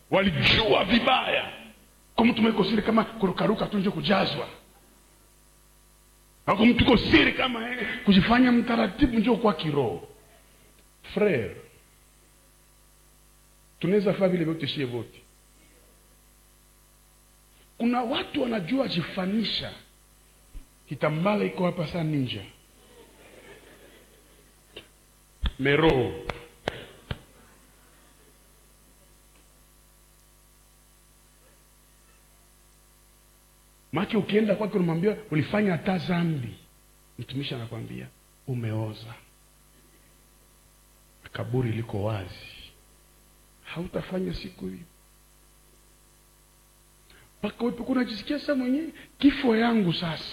walijua vibaya kama tumeko siri kama kurukaruka tu nje kujazwa ako mtuko siri kama eh, kujifanya mtaratibu njo kwa kiroho frere tunaweza faa vile vyote shie vote kuna watu wanajua jifanisha kitambala iko hapa saa ninja meroho make ukienda kwake unamwambia ulifanya hata zambi mtumishi anakwambia umeoza kaburi liko wazi hautafanya siku hiyo mpaka wepe unajisikia saa mwenyewe kifo yangu sasa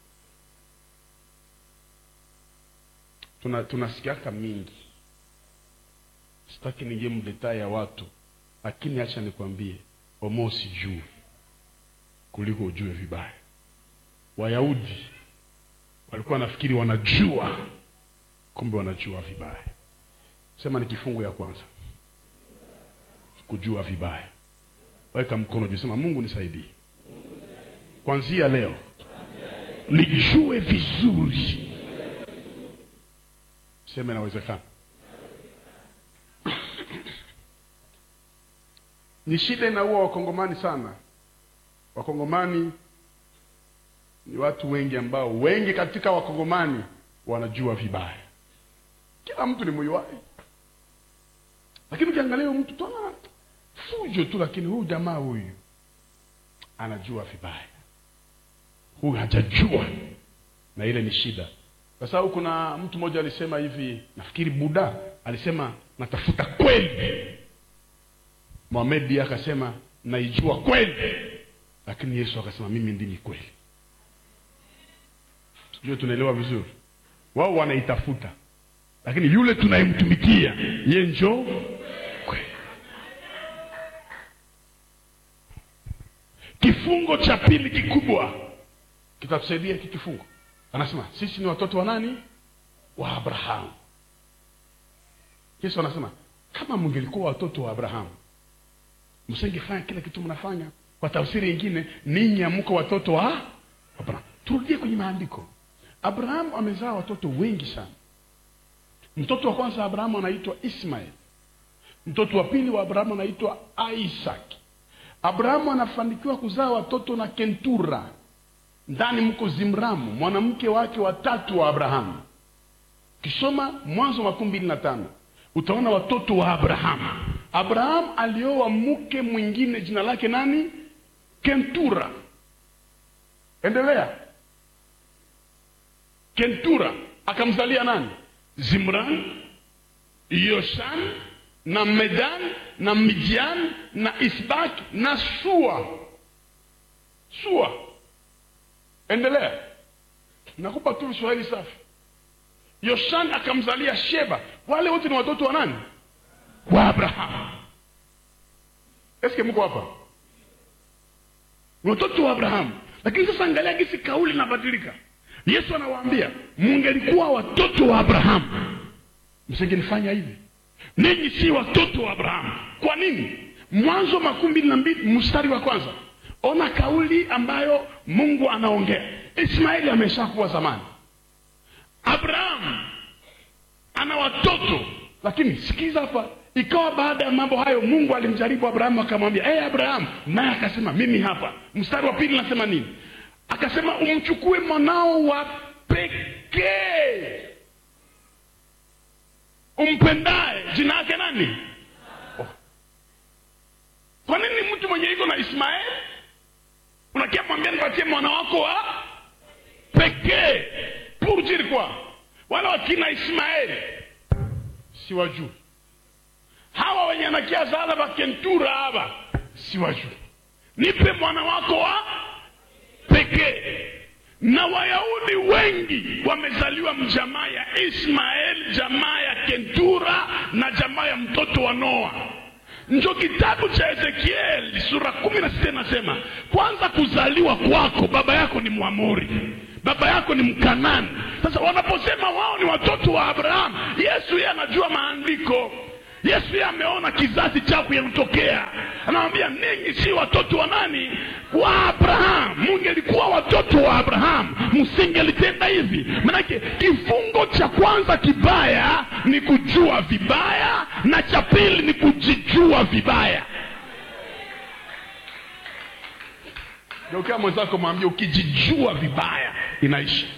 tuna tunasikiaka mingi sitaki ningie mdetaa ya watu lakini acha nikwambie omo usijue kuliko ujue vibaya wayahudi walikuwa nafikiri wanajua kumbe wanajua vibaya sema ni kifungu ya kwanza kujua vibaya weka mkono juu sema mungu nisaidie kwanzia leo nijue vizuri sema inawezekana ni shida inaua wakongomani sana wakongomani ni watu wengi ambao wengi katika wakongomani wanajua vibaya kila mtu ni mwiwai lakini ukiangalia huyu mtu tona fujo tu lakini huyu jamaa huyu anajua vibaya huyu hajajua na ile ni shida kwa sababu kuna mtu mmoja alisema hivi nafikiri buda alisema natafuta kweli mohamedi akasema naijua kweli lakini yesu akasema mimi ndimi kweli sijue tunaelewa vizuri wao wanaitafuta lakini yule tunayemtumikia ye njo kweli kifungo cha pili kikubwa kitatusaidia hiki kifungo anasema sisi ni watoto wa nani wa abrahamu yesu anasema kama mngelikuwa watoto wa abrahamu msingefanya kila kitu mnafanya kwa tafsiri ingine ninyi amko watoto wa abrahamu turudie kwenye maandiko abrahamu amezaa watoto wengi sana mtoto wa kwanza abrahamu anaitwa ismael mtoto wa pili wa abrahamu anaitwa isaac abrahamu anafanikiwa kuzaa watoto na kentura ndani mko zimramu mwanamke wake watatu wa abrahamu kisoma mwanzo makumi mbili na tano utaona watoto wa abrahamu abrahamu alioa mke mwingine jina lake nani kentura endelea kentura akamzalia nani zimran yoshan na medan na midian na isbak na sua sua endelea nakupa tu kiswahili safi yoshan akamzalia sheba wale wote ni watoto wa nani wa abrahamu eske mko hapa ni watoto wa abrahamu lakini sasa angalia gisi kauli inabadilika yesu anawaambia mungelikuwa watoto wa abrahamu msingenifanya hivi ninyi si watoto wa abrahamu kwa nini mwanzo makumi mbili na mbili mstari wa kwanza ona kauli ambayo mungu anaongea ismaili ameshakuwa zamani abrahamu ana watoto lakini sikiza hapa ikawa baada ya mambo hayo mungu alimjaribu abrahamu akamwambia hey, abrahamu naye akasema mimi hapa mstari wa pili nasema nini akasema umchukue mwanao wa pekee umpendaye jina yake nani oh. kwa nini mtu mwenye iko na ismaeli unakia mwambia nipatie mwana wako wa pekee pour dire quoi wale wakina ismaeli siwajui hawa wenye anakia zala vakentura hava siwajui nipe mwana wako wa pekee na wayahudi wengi wamezaliwa mjamaa ya ismael jamaa ya kentura na jamaa ya mtoto wa noa njo kitabu cha ezekieli sura kumi na sita inasema kwanza kuzaliwa kwako baba yako ni mwamori baba yako ni mkanani sasa wanaposema wao ni watoto wa abrahamu yesu yeye anajua maandiko yesu yeye ameona kizazi chako yanatokea anawambia ninyi si watoto wa nani wa abraham mungelikuwa watoto wa abraham msingelitenda hivi manake kifungo cha kwanza kibaya ni kujua vibaya na cha pili ni kujijua vibaya geukia mwenzako mwambia ukijijua vibaya inaisha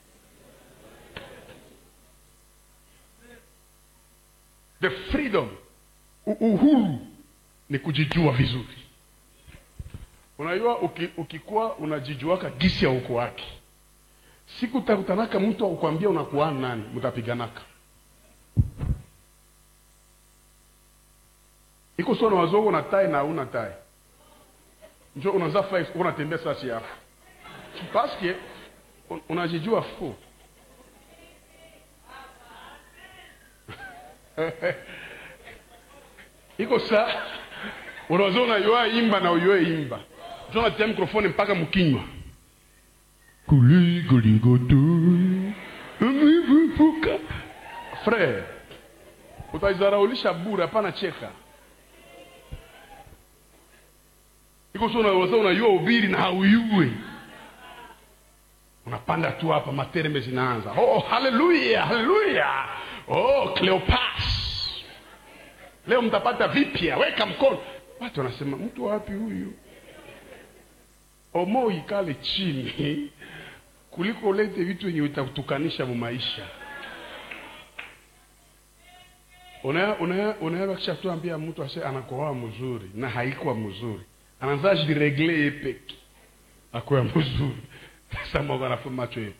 the freedom u- uhuru ni kujijua vizuri unajua uki, ukikuwa unajijuaka gisi ya uko wake siku utakutanaka mtu akukwambia unakuwa nani mtapiganaka iko sio na wazongo na tai na hauna tai njo unaza fa unatembea sasi yako paske un- unajijua fu iko sa unaweza unayua imba na uyue imba njo natia mikrofoni mpaka mkinywa kuligoligoto umevuvuka frere utaizaraulisha bure hapana cheka iko so unaweza unayua ubiri na hauyue unapanda tu hapa materembe zinaanza oh haleluya haleluya oh cleopas leo mtapata vipya weka mkono watu wanasema mtu wapi huyu omo ikale chini kuliko ulete vitu wenye utakutukanisha mu maisha unaya unaya unaya kisha tuambia mtu ase anakoa mzuri na haikuwa mzuri anaanza jiregle yeye peke akuwa mzuri sasa mbona anafanya macho hiyo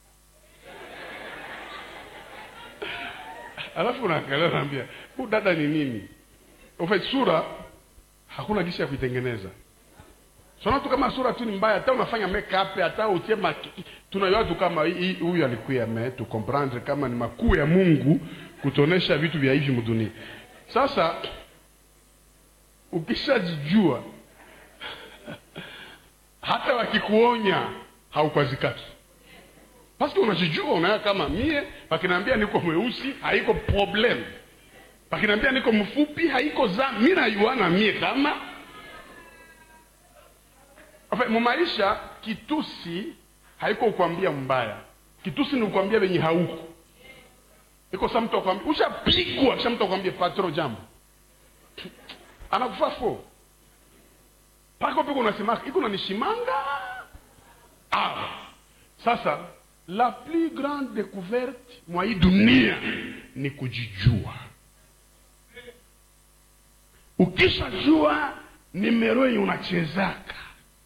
alafu unaangalia unaambia huu dada ni nini ufe sura hakuna gisi ya kuitengeneza sona tu kama sura tu ni mbaya hata unafanya makeup hata utie maki tunajua tu kama hii- hii- huyu alikuya me tu comprendre kama ni makuu ya Mungu kutonesha vitu vya hivi mdunia sasa ukishajijua hata wakikuonya haukwazikaki paske unajijua unaya kama mie pakinaambia niko mweusi haiko problem pakinaambia niko mfupi haiko za mi nayuana mie kama Enfin, mumaisha kitusi haiko kukwambia mbaya kitusi ni kukwambia venye hauko iko sa mtu akwambia ushapigwa kisha mtu akwambia patro jambo anakufa fo pako piko unasema iko nanishimanga ah. sasa la plus grande découverte mwa hii dunia ni kujijua ukishajua nimero yenye unachezaka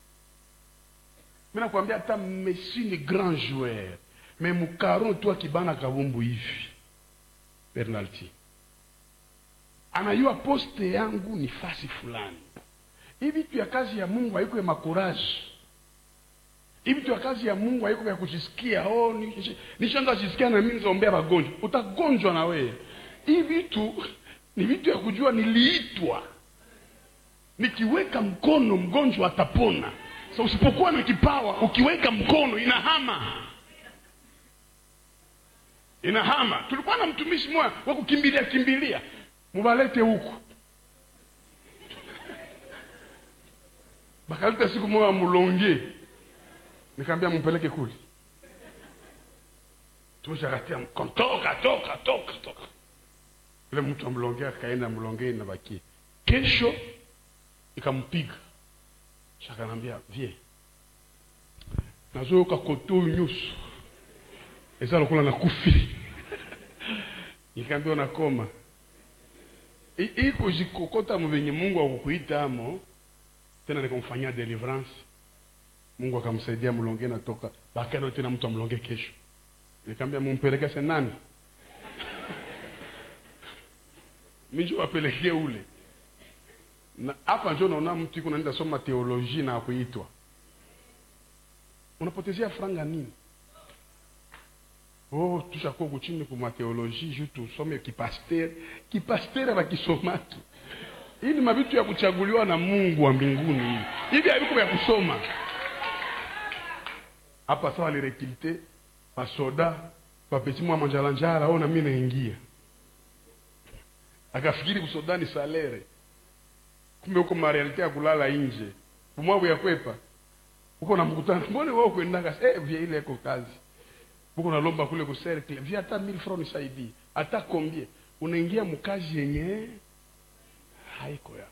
mi nakwambia hata messi ni grand joueur me mukaron tu akibana kabumbu hivi penalty anajua poste yangu ni fasi fulani hii vitu ya kazi ya mungu haiko ya makoraji hii vitu ya kazi ya mungu haiko ya kujisikia oh, ni- nishaanza jisikia na mimi nizaombea wagonjwa utagonjwa na wewe hii vitu ni vitu ya kujua niliitwa nikiweka mkono mgonjwa atapona so usipokuwa na kipawa ukiweka mkono inahama inahama tulikuwa na mtumishi mmoja wa kukimbilia kimbilia mubalete huku bakaleta siku moja mulonge nikaambia mumpeleke kule tumeshakatia mkono toka toka toka toka yule mtu amlonge akaenda mlongei na bakie kesho ikampiga shakanambia vie nazoyoka kote oyo nyonso eza lokola nakufi nikaambia nakoma I- hii kujikokota mvenye mungu akukuitamo tena nikamfanyia deliverance mungu akamsaidia mlonge natoka bakana tena mtu amlonge kesho nikaambia mumpeleke se nani minjo wapelekee ule na hapa njo naona mtu iko naenda soma teoloji na kuitwa unapotezea franga nini oh tushakuwa kuchini kuma teoloji ju tusome kipaster kipaster bakisomaki hii ni mavitu ya kuchaguliwa na mungu wa mbinguni hivi hivi haviko vya kusoma hapa sawa lirekilte basoda bapeti mwa manjalanjala o nami naingia akafikiri kusoda ni salere kumbe huko marealite ya kulala nje umwabu ya kwepa uko na mkutano mbone wao kuendaka eh vya ile iko kazi uko nalomba kule ku cercle vya hata 1000 francs nisaidie hata kombie unaingia mkazi yenye haiko ya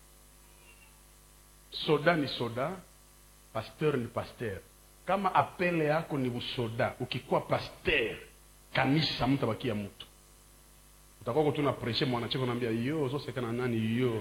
soda ni soda pasteur ni pasteur kama apele yako ni usoda ukikuwa pasteur kanisa mtabakia mtu utakuwa tu na preshe mwanacheko naambia yo zosekana nani yo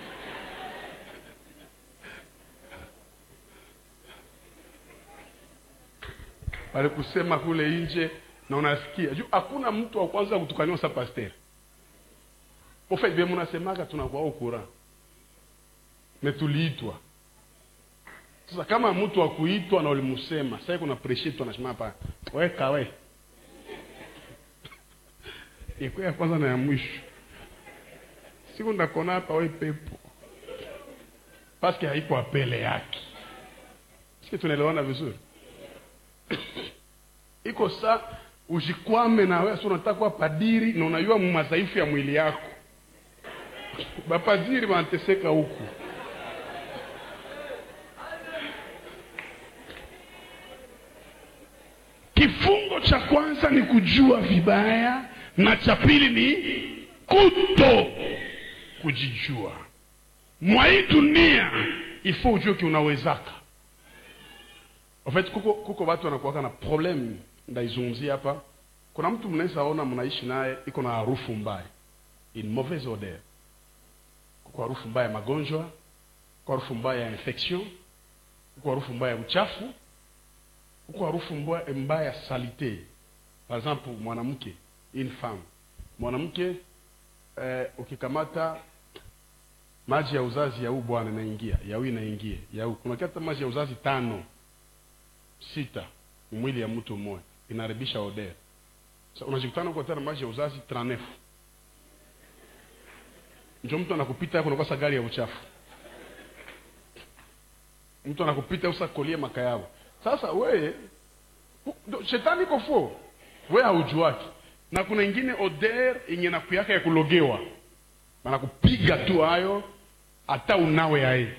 walikusema kule nje na unasikia juu hakuna mtu wa kwanza kutukaniwa sa pasteur ofe vye mnasemaka tunakuwa ukura metuliitwa sasa kama mtu wa kuitwa na ulimusema sasa kuna preshe tu anasema hapa weka we iko ya kwanza na ya mwisho siku ndakona hapa we pepo paske haiko apele yake siki tunaelewana vizuri iko sa ujikwame na wewe unataka kuwa padiri na unajua madhaifu ya mwili yako bapadiri wanateseka huku kifungo cha kwanza ni kujua vibaya na cha pili ni kuto kujijua mwa hii dunia ifo ujue kiunawezaka en fait kuko kuko watu wanakuwaka na problem ndaizungumzia hapa kuna mtu mnaweza ona mnaishi naye iko na harufu mbaya in mauvaise odeur kuko harufu mbaya ya magonjwa kuko harufu mbaya ya infection kuko harufu mbaya ya uchafu kuko harufu mbaya, mbaya ya salite par exemple mwanamke une femme mwanamke eh, ukikamata maji ya uzazi ya huu bwana inaingia ya huyu inaingia ya huu kuna kata maji ya uzazi tano sita mwili ya mtu mmoja inaharibisha odeur sasa unajikutana uko tena maji ya uzazi 39 njo mtu anakupita hapo unakosa gari ya uchafu mtu anakupita usa kolie makayao sasa wewe shetani iko fo wewe haujuaki na kuna ingine odeur yenye nakuyaka ya kulogewa banakupiga tu hayo hata unawe aye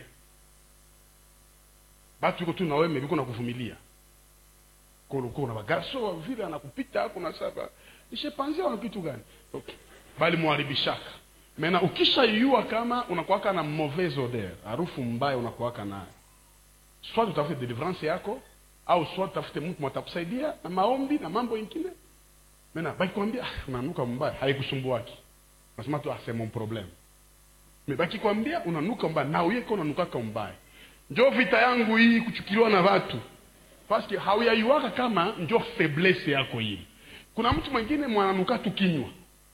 batu iko tu naweme viko nakuvumilia kuna bagarso vile anakupita kuna saba ishepanzia wana kitu gani okay. bali mwaribishaka mena ukishaiua kama unakuwaka na mauvaise odeur harufu mbaya unakuwaka nayo soit utafute deliverance yako au soit utafute mtu mwatakusaidia na maombi na mambo ingine mena bakikwambia unanuka mbaya haikusumbuaki nasema tu ah, c'est mon problème me bakikwambia unanuka mbaya na uyeko unanukaka mbaya njo vita yangu hii kuchukiliwa na watu paske hauyaiwaka kama njo faiblesse yako hii kuna mtu mwingine mwananuka tu kinywa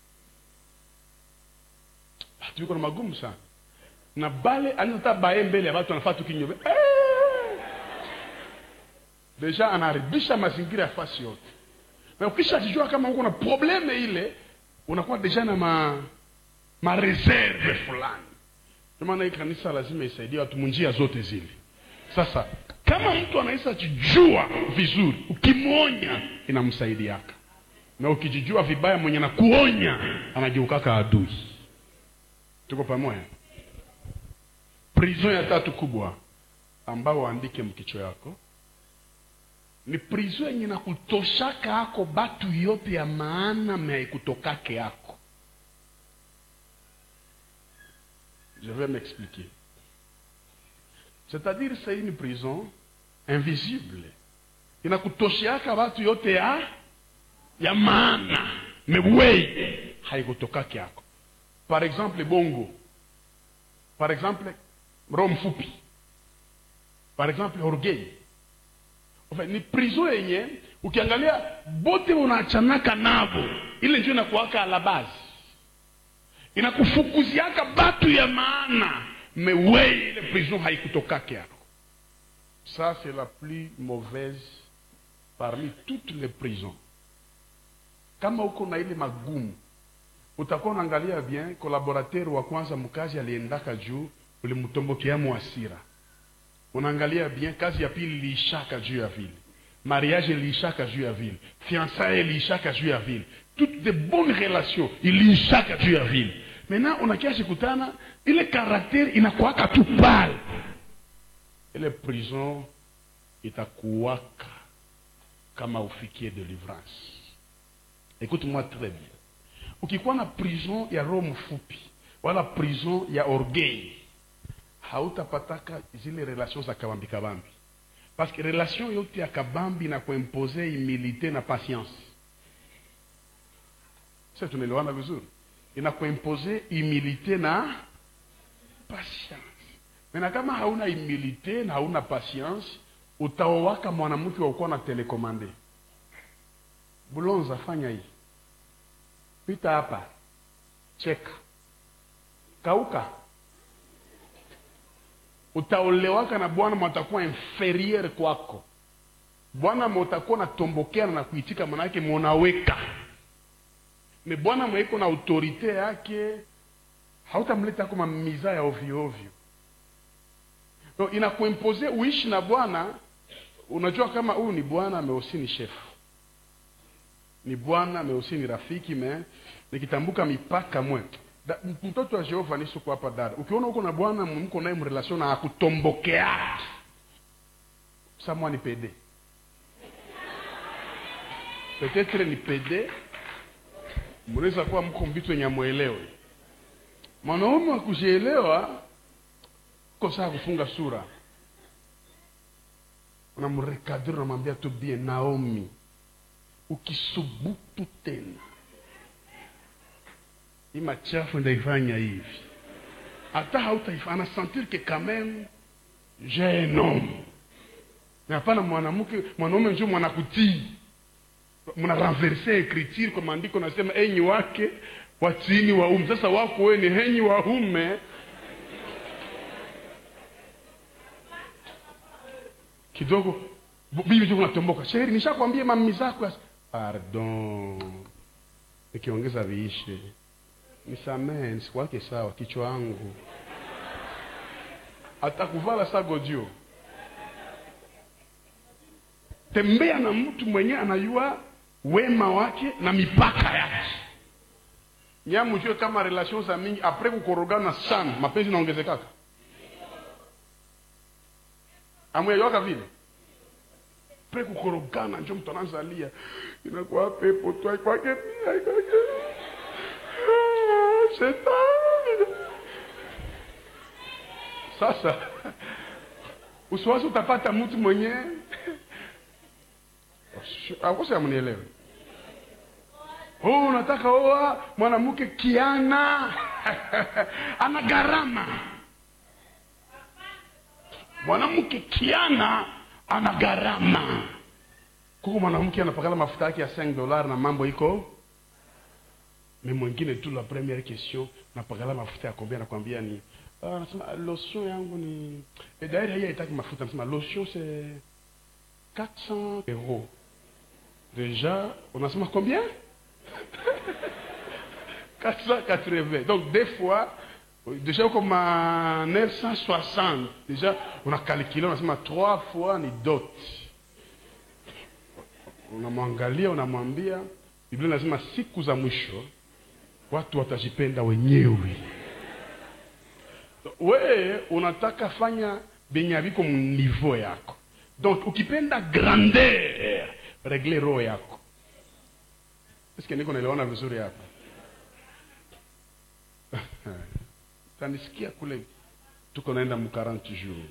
batu iko na magumu sana na bale anizata baye mbele ya watu anafaa tu kinywa eh! deja anaharibisha mazingira ya fasi yote na ukishajijua kama uko na probleme ile unakuwa deja na ma mareserve fulani ndio maana hii kanisa lazima isaidie watu munjia zote zile sasa kama mtu anaweza jijua vizuri ukimwonya inamsaidiaka na ukijijua vibaya mwenye na kuonya anajiukaka adui tuko pamoja prison ya tatu kubwa ambao waandike mkicho yako ni prison yenye nakutoshaka ako batu yote ya maana meaikutokake yako je vais m'expliquer c'est-à-dire c'est une prison invisible inakutosheaka watu yote ya ya maana mewei haikutokake yako par exemple bongo par exemple roho mfupi par exemple orgueil enfin, ni prison yenye ukiangalia bote unaachanaka navo ile njo inakuwaka la base inakufukuziaka batu ya maana mewei ile prison haikutokake yako ça c'est la plus mauvaise parmi toutes les prisons kama uko na ile magumu utakuwa unaangalia bien collaborateur wa kwanza mkazi aliendaka juu ulimtombokeamo hasira unaangalia bien kazi ya pili iliishaka juu ya vile mariage iliishaka juu ya vile fiançailles iliishaka juu ya vile toutes de bonnes relations iliishaka juu ya vile maintenant unakiasi kutana ile karakteri inakuwaka tu pale ile prison itakuwaka kama ufikie delivrance écoute moi très bien ukikuwa na prison ya roho mfupi wala prison ya orgueil hautapataka zile relation za kabambi kabambi parce que relation yote ya kabambi na kuimpose humilité na patience sasa tunaelewana vizuri inakuimpose humilité na patience mena kama hauna humilité na hauna patience utaowaka mwanamke wakuwa na telekomande bulonza fanya hii pita hapa cheka kauka utaolewaka na bwana mwatakuwa inferieur kwako bwana mwatakuwa natombokeana na kuitika manake monaweka me bwana mweiko na autorite yake hautamleta kama miza ya ovyo ovyo no, inakuimpose uishi na bwana unajua kama huyu ni bwana ameusi ni shefu ni bwana ameusi ni rafiki me nikitambuka mipaka mwe da, mtoto wa jehova nisuko hapa dada ukiona uko na bwana mko naye mrelation na akutombokea samwa ni pede petetre ni pede mnaweza kuwa mko mvitu wenye amwelewe mwanaume wa kujielewa ko saa kufunga sura unamrekadiri unamwambia tu bien naomi ukisubutu tena hii machafu ndaifanya hivi hata hautaifanya anasentir que quand même j'ai un homme na hapana mwanamke mwanaume njo mwanakutii mna renverse écriture kwa maandiko nasema enyi wake watiini waume sasa wako wewe ni henyi waume kidogo bibi tu unatomboka sheri nishakwambia mami zako pardon nikiongeza viishe nisamehe nisikuwake sawa kichwa yangu atakuvala sagodio tembea na mtu mwenye anajua wema wake na mipaka yake nyamujue kama relation za mingi apres kukorogana sana mapenzi naongezekaka amweyoaka vile pre kukorogana njo mtu anazalia inakuwa pepo tu aikwake pia aikwake shetani sasa usiwasi utapata mtu mwenye akosi amnielewe oh, unataka oa mwanamke kiana ana gharama mwanamke kiana ana gharama kuko mwanamke anapakala mafuta yake ya 5 dollars na mambo iko me mwingine tu la première question napakala mafuta ya kombia nakwambia ni ah, nasema lotion yangu ni e dairi haiya itaki mafuta nasema lotion c'est 400 euros déjà unasema combien 480 donc des fois déjà uko ma 960 déjà unakalkile unasema trois fois ni dot unamwangalia unamwambia biblia inasema siku za mwisho watu watajipenda wenyewe wee unataka fanya benye aviko mniveau yako donc ukipenda grandeur regle roho yako eske niko naelewana vizuri hapa tanisikia kule tuko naenda mu 40 jours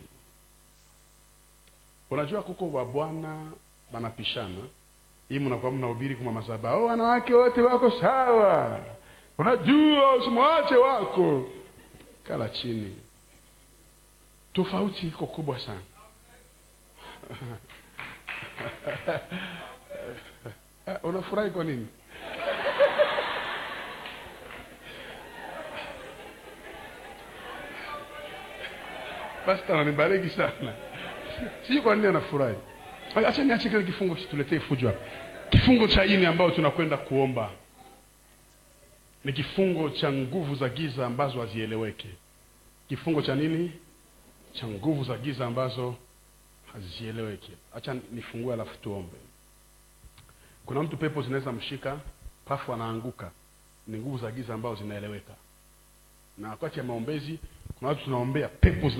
unajua kuko wa bwana banapishana hii mnakuwa mnahubiri kuma masaba oh, wanawake wote wako sawa unajua usimwache wako kala chini tofauti iko kubwa sana unafurahi kwa nini pasta ananibariki sana sijui kwa nini anafurahi acha niache kile kifungo tuletee fujo hapa kifungo cha ini ambayo tunakwenda kuomba ni kifungo cha nguvu za giza ambazo hazieleweke kifungo cha nini cha nguvu za giza ambazo hazieleweki hacha nifungue alafu tuombe kuna mtu pepo zinaweza mshika pafu anaanguka ni nguvu za giza ambazo zinaeleweka na wakati ya maombezi kuna watu tunaombea pepo